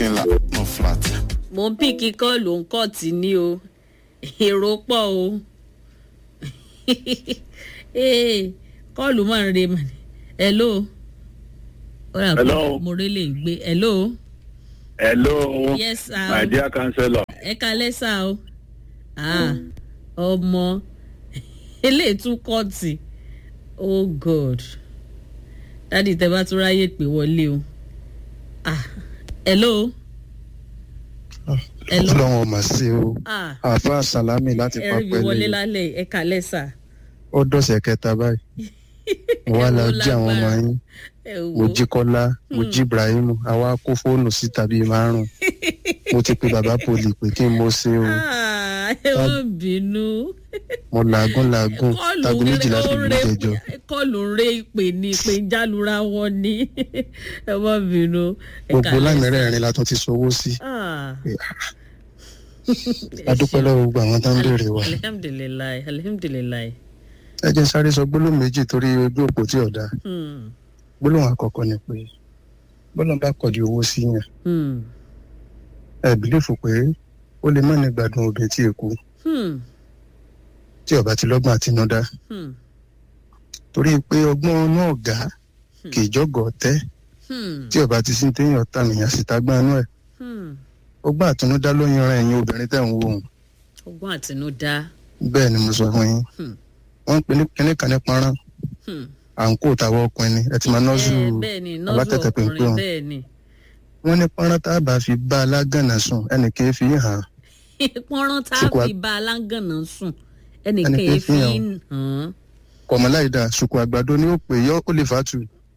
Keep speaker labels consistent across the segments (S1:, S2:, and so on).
S1: ńlá no flat.
S2: mo ń píkì kọ́ọ̀lù ń kọ́ tì ní o èrò pọ̀ o Ee, kọ́ọ̀lù máa ń re mà ní. hello ó rà pé
S3: Hello.
S2: mo rí lè gbé hello
S3: hello
S2: yes sir
S3: my dear councillor
S2: ẹ kalẹ́ sá o Ah, ọmọ eléyìí tún kọ́ọ̀tì oh god dádì tẹ bá tún ráyè pé wọlé o Ah, hello hello
S4: ọlọ́run ọmọ sí o
S2: ah
S4: àáfàá salami láti
S2: ẹ rí mi wọlé
S4: pápẹ́lẹ́
S2: lálẹ́ ẹ kalẹ́ sá
S4: ó dọ̀sẹ̀ kẹta báyìí mo wá la
S2: Ẹ wo
S4: jí àwọn ọmọ
S2: lágbára.
S4: yín
S2: ẹ
S4: mo
S2: wo
S4: jí kọ́lá mo jí ibrahim àwa kó fóònù síta bíi márùn mo ti pe bàbá poli pé kí n mo ṣe o
S2: Ah, ẹ wọ́n bínú
S4: mo làágùn làágùn
S2: kọlù
S4: tago méjìlá
S2: rẹ
S4: fi
S2: ó
S4: lù
S2: rẹ
S4: jẹjọ
S2: kọlù rẹ ìpè ní ìpè jálura wọn ni ẹ wọ́n bínú ẹ
S4: gbogbo
S2: kalẹ́ sá.
S4: lámìrẹ́rìn la tún ti sowó sí
S2: Ah.
S4: adúpẹ́ lọ́wọ́ gbogbo àwọn tó ń béèrè wa
S2: alihamdulilayi alihamdulilayi.
S4: ẹ jẹ́ n sáré sọ gbólóhùn méjì torí ojú òpó tí ọ̀dà
S2: Hmm,
S4: gbólóhùn àkọ́kọ́ ni pé bọ́lá bá kọ̀dí owó sí yàn
S2: hmm,
S4: ẹ bìlífù pé ó lè má ní gbádùn obìnrin tí èkó
S2: hmm,
S4: tí ọba ti lọ́gbọ́n àtinúdá
S2: hmm,
S4: torí pé ọgbọ́n náà gá kì í jọ́gọ̀ tẹ́
S2: hmm,
S4: tí ọba ti sí téèyàn tànìyàn sì tagbọ́n inú ẹ̀
S2: hmm.
S4: ọgbọ́n àtinúdá ló yan ẹ̀yin obìnrin tẹ̀ ń wò ó
S2: ọgbọ́n àtinúdá.
S4: bẹ́ẹ̀ ni mo sọ fún yín
S2: Hmm.
S4: wọ́n ń pè ní kíní kan ní pọ́nrán
S2: Hmm.
S4: à ń kó tàwọn ọkùnrin ni ẹ ti máa nọ́ọ̀sù
S2: Eh, bẹ́ẹ̀ ni nọ́ọ̀sù
S4: abátẹ̀tẹ̀ pínpín
S2: ọkùnrin
S4: wọn
S2: bẹ́ẹ̀ ni.
S4: wọ́n ní pọ́nrán tá a bá fi bá alágànnà sùn ẹnì kì í fi hàn án
S2: pọ́nrán tá a
S4: Ṣùkú a-
S2: fi bá alágànná sùn ẹnìkan
S4: Ẹnìkan
S2: yẹn fi
S4: fi
S2: ń hàn
S4: kọ̀mọ́láìdá ṣùkú àgbàdo ni ó pè yọ ó lè fàtú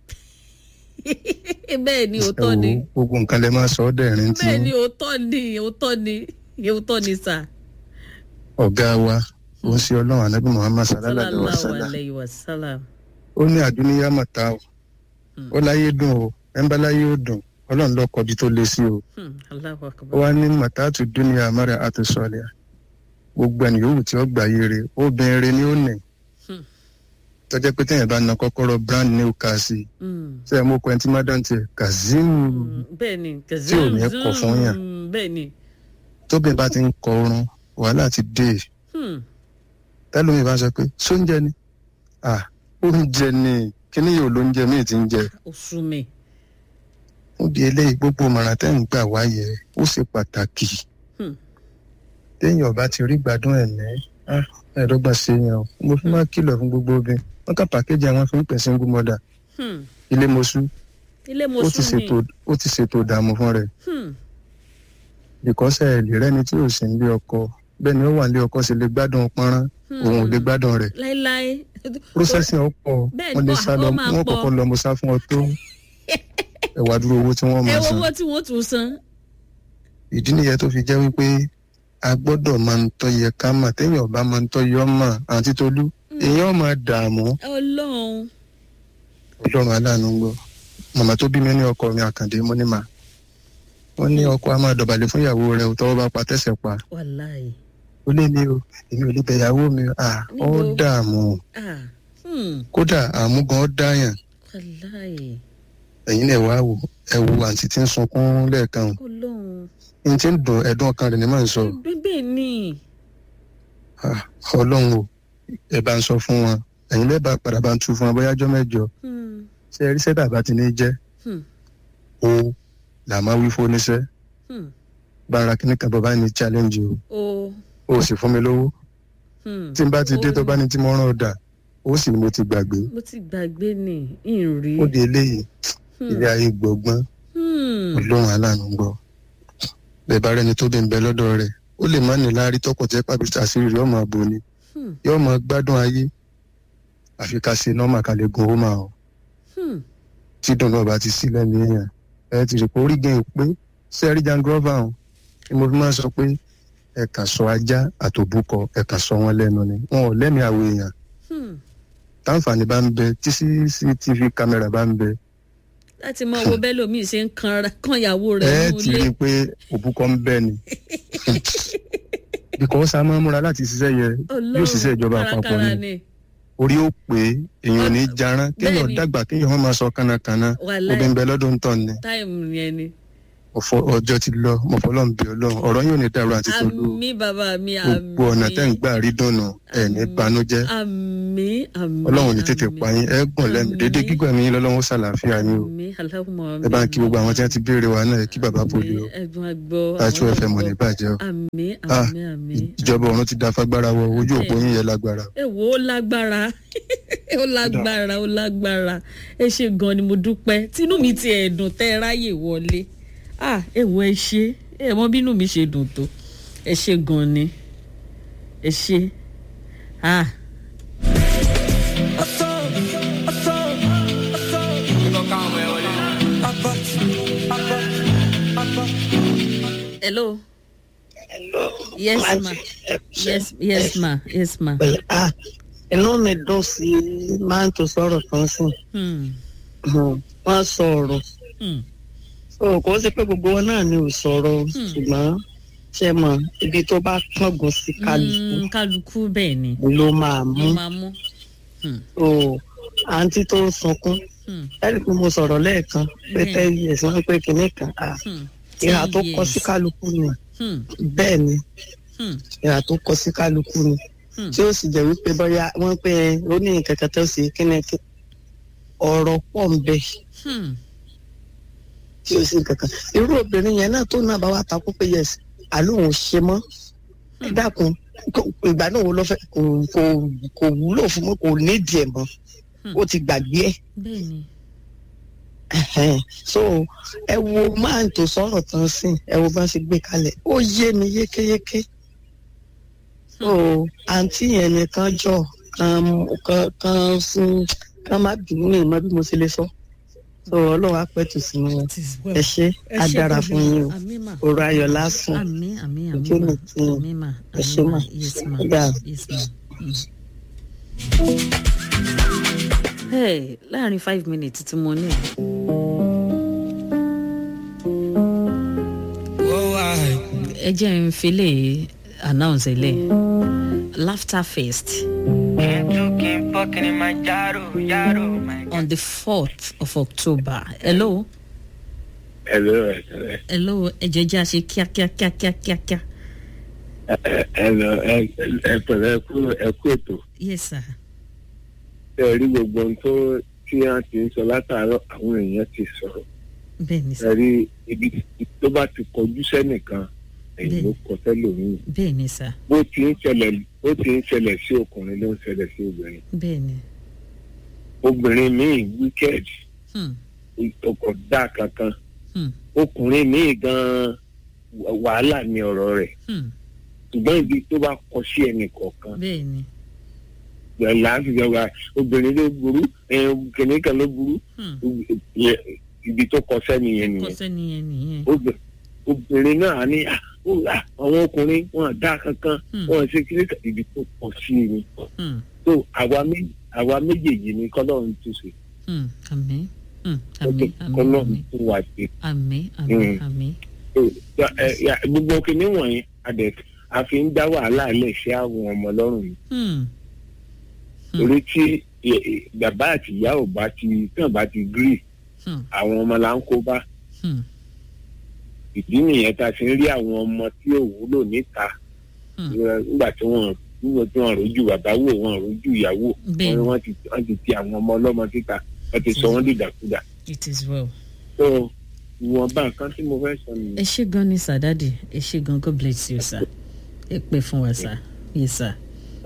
S2: án. bẹ́ẹ̀ ni òótọ́
S4: ẹ
S2: ni
S4: wo gbogbo nǹkan lè máa sọ ọ́ dẹ̀rín tí
S2: bẹ́ẹ̀ ni òótọ́ ni òótọ́ ni òótọ́ ni sà.
S4: ọ̀gá wa ó ń ṣe ọlọ́run anábì muhammad sallallahu alaihi wa
S2: sallallahu
S4: sallam
S2: alayhi wa sallam.
S4: ó ní àdúnyá mọ̀tá o
S2: Hmm.
S4: ó láyé dùn o ẹnbá láyé ó dùn ọlọ́run lọ kọbi tó lé sí o
S2: Hmm, Allahu
S4: ó
S2: akbar.
S4: wá ní mọ̀tá tó dúnìá amára àti sọ̀lẹ̀ gbogbo ẹni yòówù tí ó gbà yé re obìnrin ni ó nì
S2: Hmm.
S4: tọ́jẹ́ pé téèyàn bá na kọ́kọ́rọ́ brand new car sí i
S2: Hmm.
S4: ṣé ẹ mú ọkọ ẹni tí má dán tiẹ̀ kazeem
S2: Hmm, bẹ́ẹ̀ ni
S4: Tí ò ní kọ̀ fún yàn.
S2: Hmm, bẹ́ẹ̀ ni.
S4: tóbi bá ti ń kọ orun wàhálà ti dé
S2: Hmm,
S4: tẹ́lómi bá sọ pé sóúnjẹ ni à oúnjẹ ni kíní yóò lóúnjẹ míì ti ń jẹ
S2: oṣù mi.
S4: fún di eléyìí gbogbo mọ̀ràn tẹ́ ń gbà wáyé ó ṣe pàtàkì
S2: Hmm.
S4: téèyàn bá ti rí gbádùn ẹ̀ ní ẹ̀ẹ́dọ́gba ṣe yẹn o mo fi máa kìlọ̀ fún gbogbo obìnrin wọ́n kà pàkéjì àwọn fi ń pè single mother
S2: Hmm,
S4: ilé mosú
S2: ilé mo
S4: ó ti
S2: sùn ni.
S4: ṣètò ó ti ṣètò ìdààmú fún rẹ̀
S2: Hmm,
S4: ìkọ́sẹ̀ ẹ̀ lè rẹ́ni tí ò sí nílé ọkọ bẹ́ẹ̀ ni ó wà nílé ọkọ sì lè gbádùn pọ́nrán òun ò lè gbádùn rẹ̀
S2: láéláé.
S4: processing ọ̀pọ̀
S2: Bẹ́ẹ̀
S4: wọ́n lè
S2: ni,
S4: sá lọ
S2: ó máa
S4: wọ́n
S2: pọ̀.
S4: kọ́kọ́ lọ mo sá fún ọ tó ẹ̀wà dúró owó tí wọ́n
S2: ẹ
S4: máa
S2: wo
S4: san
S2: owó tí wọ́n tún san.
S4: ìdí nìyẹn tó fi jẹ́ wípé a gbọ́dọ̀ máa ń tọ́ yẹ ká mà téèyàn bá máa ń tọ́ yọ mà àti tolú èèyàn máa dààmú
S2: ọlọ́run.
S4: ọlọ́run aláàánú gbọ́ màmá tó bí mi ní ọkọ mi àkàndé mo ní mà wọ́n ní ọkọ a máa dọ̀bálẹ̀ fún ìyàwó rẹ̀ ò tọ́wọ́ bá pa tẹ̀sẹ̀ pa
S2: wàláì.
S4: ó lé mi o èmi ò lè bẹ ìyàwó mi à ó
S2: Níbo?
S4: dààmú
S2: Ah, hmm,
S4: kódà àmúgan ó dáyàn
S2: wàláì.
S4: ẹ̀yin náà wá wò ẹ wo àǹtí tí ń sunkún lẹ́ẹ̀kan
S2: ọlọ́run.
S4: n ti ń dùn ẹ̀dùn ọkàn rẹ̀ ní máa ń sọ
S2: bẹ́ẹ̀ ni.
S4: Ah, ọlọ́run o ẹ bá ń sọ fún wọn ẹ̀yin lẹ́ẹ̀ bá padà bá ń tu fún wọn bóyá ọjọ́ mẹ́jọ
S2: Hmm,
S4: ṣe ẹ rí sẹ́dá bá ti ní jẹ́
S2: hmm,
S4: o là máa wí fún oníṣẹ́
S2: hmm.
S4: bá ara kíní kan bàbá ní challenge o
S2: o.
S4: o sì fún mi lówó
S2: hmm.
S4: tí n bá ti dé
S2: Ó-
S4: tó bá ní tí mo rán ọ̀dà ó sì ní mo ti gbàgbé
S2: mo ti gbàgbé ni ìrì.
S4: ó di eléyìí ilé ayé gbọ̀ngbọ́n ọlọ́run aláàánú gbọ́ bẹ́ẹ̀ bá rẹni tó bí ń bẹ lọ́dọ̀ rẹ̀ ó lè má ní láárí tọkọ̀ tẹ́ pàbí àṣírí rẹ̀ ọmọ àbò ni yóò máa gbádùn ayé àfi ká ṣe nọ́mà ká lè gun owó máa ọ tí dùn náà bá ti sí lẹ́nu èèyàn ẹ ti rí pé orí gan pé sẹ́ẹ̀rí jangrova hàn ni mo fi máa sọ pé ẹ̀ka sọ ajá àtòbúkọ ẹ̀ka sọ wọn lẹ́nu ni wọn ò lẹ́mìí àwọn èèyàn táǹfààní bá ń bẹ tí cctv kámẹ́rà bá ń bẹ
S2: láti mọ owó bẹ́ẹ̀ lómi ṣe ń kan ìyàwó rẹ̀
S4: ẹ
S2: nínú
S4: ti rí
S2: ilé.
S4: i pé òbúkọ ń bẹ ni because a máa ń múra láti ṣiṣẹ́ yẹ yóò ṣiṣẹ́ ìjọba àpapọ̀
S2: kárakára
S4: ni orí ó pé èèyàn ò ní jarán kéèyàn
S2: Bẹ́ẹ̀ni.
S4: dàgbà kéèyàn wọn máa sọ kánnakànna
S2: Wàláì.
S4: obìnrin bẹ lọ́dún tán ni
S2: táìmù yẹn ni.
S4: ọ̀fọ̀ ọjọ́ ti lọ mọ̀fọ́lọ́n bí ọlọ́run ọ̀rọ̀ yóò ní dàrú àti tolú
S2: àmì bàbá mi àmì
S4: gbogbo ọ̀nà tẹ́ ń gbà rí dùnú ẹ̀ ní banújẹ́
S2: àmì àmì
S4: ọlọ́run ní tètè pa yín ẹ gùn lẹ́nu
S2: Àmín.
S4: dédé gígbà mi lọ́lọ́run ó ṣàlàáfíà yín o
S2: àmì aláwọ̀
S4: ẹ bá ń kí gbogbo àwọn tí wọ́n ti béèrè wa náà ẹ kí bàbá poli o
S2: ẹ̀gbọ́n àgbọ̀
S4: àti fm ò ní bàjẹ́ o
S2: àmì
S4: Ah,
S2: àmì àmì
S4: ìjọba ọ̀run ti da fagbára wọ ojú òpó yín yẹn lágbára
S2: ẹ wo ó lágbára ó lágbára ó lágbára ẹ ṣe gan ni mo dúpẹ́ tínú mi ti ẹ̀dùn tẹ́ ẹ ráyè wọlé ah ẹ wo ẹ ṣe ẹ mọ bínú mi ṣe dùn tó ẹ ṣe gan ni ẹ ṣe ah hello
S1: Hello.
S2: Yes,
S1: Máa
S2: ma.
S1: ṣe-
S2: yes yes ma yes ma
S1: Pẹ̀lú ah inú mi dùn sí máa ń tó sọ̀rọ̀ kan sí.
S2: hmm.
S1: Wọ́n sọ ọ̀rọ̀.
S2: Hmm.
S1: So kò sí pé gbogbo wọn náà ni ò sọ̀rọ̀ ṣùgbọ́n ṣe mọ̀ ibi tó bá kángun sí kálukú
S2: Mm, kálukú bẹ́ẹ̀ ni
S1: ló máa mú.
S2: ló máa mú. Hmm.
S1: So àǹtí tó ń sunkún
S2: Hmm.
S1: ẹ̀rí pé mo sọ̀rọ̀ lẹ́ẹ̀kan pé
S2: Bẹ́ẹ̀.
S1: ten years wọ́n pé kinní kan ah
S2: Hmm.
S1: ìhà
S2: Ten
S1: tó kọ sí
S2: years.
S1: kálukú ni
S2: Hmm.
S1: bẹ́ẹ̀ ni
S2: Hmm.
S1: ìhà tó kọ sí kálukú ni.
S2: Hmm.
S1: tí ó sì jẹ́ wípé bóyá wọ́n pé ó ní kẹ̀kẹ́ tó ṣe kíni kí ọ̀rọ̀ pọ̀ ń bẹ
S2: Hmm.
S1: tí ó sì kankan irú obìnrin yẹn náà tó náà bá wà takú pé yes àlóhùn ṣe mọ́ ẹ dákun kò- ìgbà náà wo ló fẹ́ kò kò kò wúlò fún mọ́ kò nídìí ẹ̀ mọ́
S2: Hmm.
S1: ó ti gbàgbé ẹ̀
S2: bẹ́ẹ̀ ni.
S1: Ẹhẹ́n. so ẹ wo máa ń tó sọ̀rọ̀ tán sí ẹ wo bá ṣe gbé kalẹ̀ ó yé mi yékéyéké so àǹtí yẹn nìkan jọ kan kan kan sún kan má bínú ní ìmọ̀ bí mo ṣe lè sọ so ọlọ́run á pẹ̀tù sínú wọn
S2: It is well.
S1: ẹ ṣe
S2: Ẹ
S1: á
S2: ṣé
S1: dára
S2: gan-an.
S1: fún yín o
S2: Àmín mà.
S1: òru ayọ̀ lásán
S2: Àmín àmín
S1: Ojú
S2: àmín mà.
S1: mi ti yàn.
S2: Àmín mà.
S1: Ẹ ṣé
S2: àmín
S1: mà.
S2: Yes ma.
S1: Ó dáa.
S2: Yes ma. Hmm. Hey, láàrin five minutes tí mo ní. ẹ jẹ́ n fi lè announce ilé laughter fest on the fourth of october hello
S3: Hello, ẹ
S2: hello ẹ jẹ́ jẹ́ àṣe kíákíá kíákíá kíákíá
S3: hello, ẹ ẹ pẹ̀lẹ́ ẹ kú ẹ kú ètò.
S2: yes sir
S3: Ẹ rí gbogbo ohun tó tí wọ́n ti ń sọ látàárọ̀ àwọn èèyàn ti sọ̀rọ̀.
S2: bẹ́ẹ̀ ni
S3: Ẹ
S2: sir
S3: rí ibi tó bá ti kọjú sẹ́nìkan èyí ló kọ sẹ́lòmíì.
S2: bẹ́ẹ̀ ni sir
S3: Bó ti ń ṣẹlẹ̀ bó ti ń ṣẹlẹ̀ sí ọkùnrin ló ń ṣẹlẹ̀ sí obìnrin.
S2: bẹ́ẹ̀ ni
S3: Obìnrin míì wicked
S2: hmm.
S3: ọkọ̀ dá kankan.
S2: Hmm.
S3: Ọkùnrin míì gan-an wàhálà ni ọ̀rọ̀ rẹ̀.
S2: Hmm.
S3: Ṣùgbọ́n ibi tó bá kọ sí ẹnì kọ̀ọ̀kan
S2: bẹ́ẹ̀ ni
S3: láti jọba obìnrin ló burú kìnìún kan ló burú
S2: hmm.
S3: Yẹ- ibi tó kọ sẹ́ni yẹn nìyẹn
S2: kọ́sẹ́ nìyẹn nìyẹn
S3: Obì- obìnrin náà á ní "Ah, ó, ah, àwọn ọkùnrin wọn dá kankan
S2: Hmm.
S3: wọn ṣe kí ní ibi tó kọ sí ni
S2: Hmm.
S3: so àwa méjì àwa méjèèjì ni kọ́lọ́run tún ṣe
S2: Hmm. àmín Hmm. àmín àmín
S3: kọ́lọ́run
S2: àmín
S3: tún wà ṣe
S2: àmín àmín
S3: Hmm.
S2: àmín
S3: So, ya- ẹ- ya- gbogbo kìnìún wọ̀nyí adẹ a fi ń dá wàhálà lẹ̀ sí àwọn ọmọ lọ́rùn yìí
S2: Hmm. Hmm.
S3: torí tí ẹ- ẹ, bàbá àti ìyá ò bá ti tán bá ti gírì
S2: Hmm.
S3: àwọn ọmọ là ń kó bá
S2: Hmm.
S3: ìdí nìyẹn tá a fi ń rí àwọn ọmọ tí ò wúlò níta
S2: Hmm.
S3: ẹ, nígbà tí wọn nígbà tí wọn rojú bàbá wò wọn rojú ìyàwó
S2: Bẹ́ẹ̀ni.
S3: wọn ti wọn ti ti àwọn ọmọ ọlọ́mọ síta wọn ti sọ wọn dìdàkudà
S2: it is well.
S3: so ìwọ̀nba nǹkan tí mo fẹ́ sọ nìyẹn.
S2: ẹ ṣe gan ni sir dadi ẹ ṣe gan god bless you sir ẹ pè fún wa sir yes sir.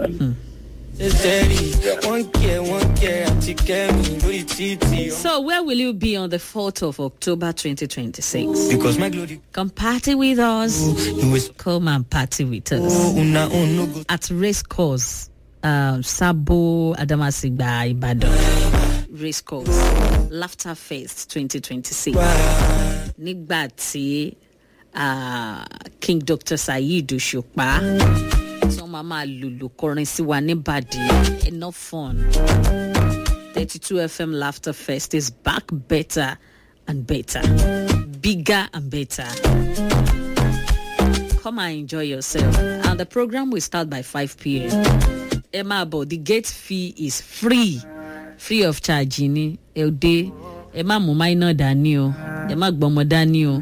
S5: steady. One care, one care, àti kẹ́mi lórí títì.
S2: so where will you be on the fourth of october twenty twenty six.
S5: Because my glory
S2: come party with us
S5: you is
S2: come and party with us
S5: oh, una own no go.
S2: at race course uh, sabo adamasingba ibadan race course laughter fest twenty twenty six. nígbà tí ah, king dr saheed òṣùpá tí wọ́n máa máa lùlù kọrin sí wa níbàdí enough fun thirty two fm laughter fest is back better and better bigger and better come and enjoy yourself and the program will start by five pm ẹ máa bọ̀ the gate fee is free free of charge ni ẹ ò dé ẹ má mú minor dání o ẹ má gbọmọ dání o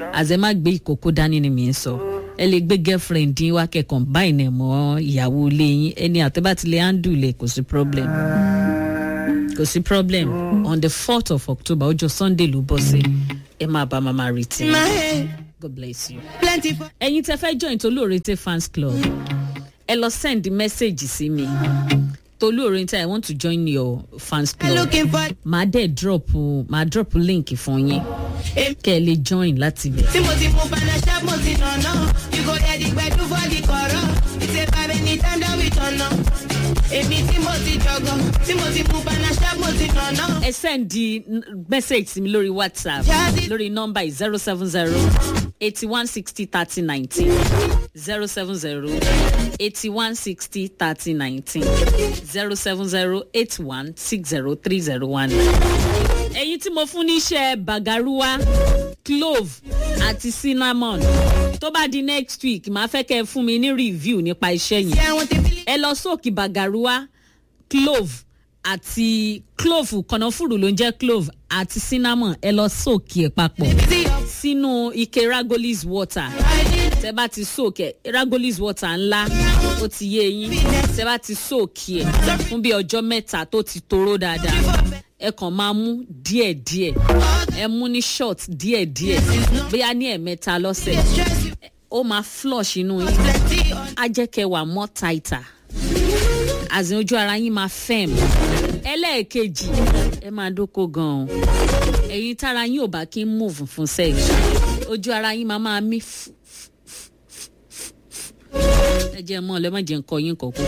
S2: àzẹ má gbé ìkókó dání ni mi ń sọ ẹ lè gbé girlfriend yín wá kẹ combine ẹ mọ ìyàwó ilé yín ẹni àtẹ́bàtìlẹ̀ handle lè kò sí problem kò sí problem on the fourth of october ọjọ́ sunday ló bọ́ sí ẹ máa bá mama retí god bless you.
S6: Plenty for
S2: ẹ̀yin tẹ́ fẹ́ join tolóorete fans club ẹ lọ send message sí mi tolóorete i want to join your fans club
S6: looking for
S2: màá dẹ̀ drop màá drop link fún yín kẹ́ ẹ lè join láti bẹ̀.
S6: tí mo ti mú panasha mo ti nànà you go hear the gbedu for the kọ̀rọ̀ ìṣe bàbá ẹni time that we turn up èmi tí mo ti jọgọ tí mo ti mú panasha mo ti nànà.
S2: ẹ send di n- message sí mi lórí whatsapp lórí nọ́mbà yìí zero seven zero eighty one sixty thirty nineteen zero seven zero eighty one sixty thirty nineteen zero seven zero eight one six zero three zero one. ẹ̀yin tí mo fún níṣẹ́ bagaruwa clove àti cinnamon tó bá di next week màá fẹ́ kẹ́ ẹ fún mi ní review nípa iṣẹ́ yẹn
S6: ṣé àwọn ti fi
S2: ẹ lọ sóòkì bagaruwa clove àti clove kànáfùrù ló ń jẹ́ clove àti cinnamon ẹ lọ sóòkì ẹ̀ papọ̀
S6: sí ọ.
S2: sínú ike ragolis water tẹ bá ti sóòkì ẹ ragolis water ńlá ó ti yé yín tẹ bá ti sóòkì ẹ fún bí ọjọ́ mẹ́ta tó ti toró dáadáa ẹ kàn máa mú díẹ̀díẹ̀ ẹ mú ní short díẹ̀díẹ̀ bóyá ní ẹ̀mẹ́ta lọ́sẹ̀ ó máa flush inú yín á jẹ́ kẹ́ wà more tighter àzìn ojú ara yín máa fẹ́m ẹlẹ́ẹ̀kejì ẹ máa dóko gan-an ẹ̀yin tára yín ò bá kí ń move fún sex ojú ara yín máa máa mí fú- fú- fú- fú- fú. ẹ jẹ́ mọ́ ọ lẹ́ má jẹ́ ń kọ yín kọ̀ọ̀kan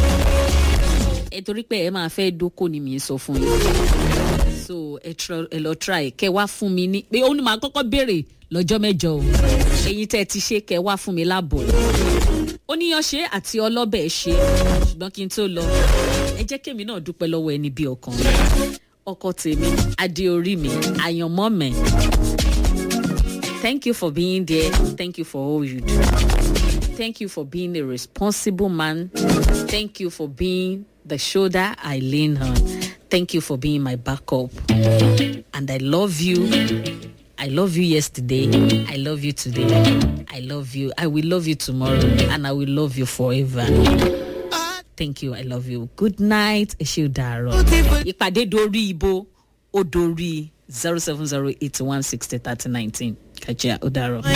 S2: ẹ torí pé ẹ máa fẹ́ dóko ni mi ń sọ fún yín so ẹ tr- ẹ lọ try kẹ wá fún mi ní pé ó ní màá kọ́kọ́ béèrè lọ́jọ́ mẹ́jọ o ẹ̀yin tẹ́ ẹ ti ṣe kẹ wá fún mi láàbọ̀ oníyanṣe àti ọlọ́bẹ̀ ṣe ṣùgbọ́n kí n tó lọ ẹ jẹ́ kémi náà dúpẹ́ lọ́wọ́ ẹni bí ọkàn mi ọkọ tèmi adé orí mi àyànmọ́ mi thank you for being there thank you for all you do thank you for being a responsible man thank you for being the shoulder i lean on thank you for being my backup and i love you I love you yesterday. I love you today. I love you. I will love you tomorrow. And I will love you forever. Thank you. I love you. Good night. Ẹ ṣe dàárọ̀. Ìpàdé dorí ibo ó dorí zero seven zero eight one sixty thirty nineteen. Kàjá ó dàárọ̀.